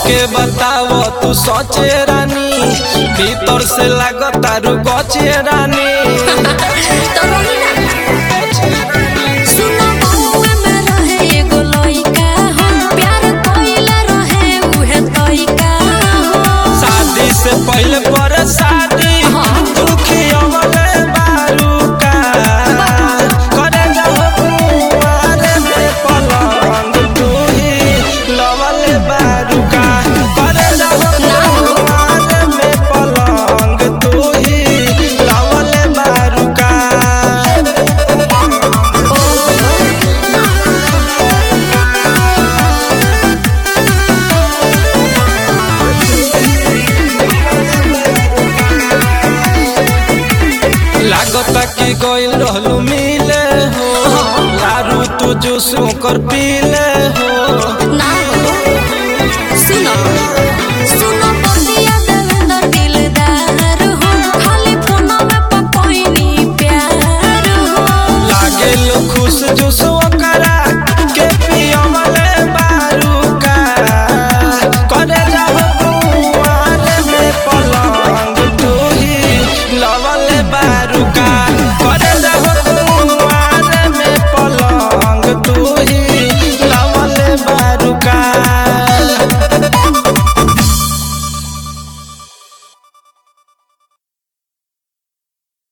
हमके बताव तू सोचे रानी भीतर से लागता रू गचे रानी तो रही ना सुनो बहुए में रहे एगो लइका हम प्यार कइले रहे उहे तइका शादी से पहले पर शादी तू खियवले बारू का करे जाओ कुंवारे में पलंग तू ही लवले बारू का करे जाओ कुंवारे में पलंग तू ही लवले बारू का लागता कि गइल रहलू मिले हो लारू तू जूस ओकर पीले हो ना हो सुनो सुनो बतिया देवेंद्र दिलदार हो खाली फोनवा पे कोइनी प्यार हो लागे लो खुश जूस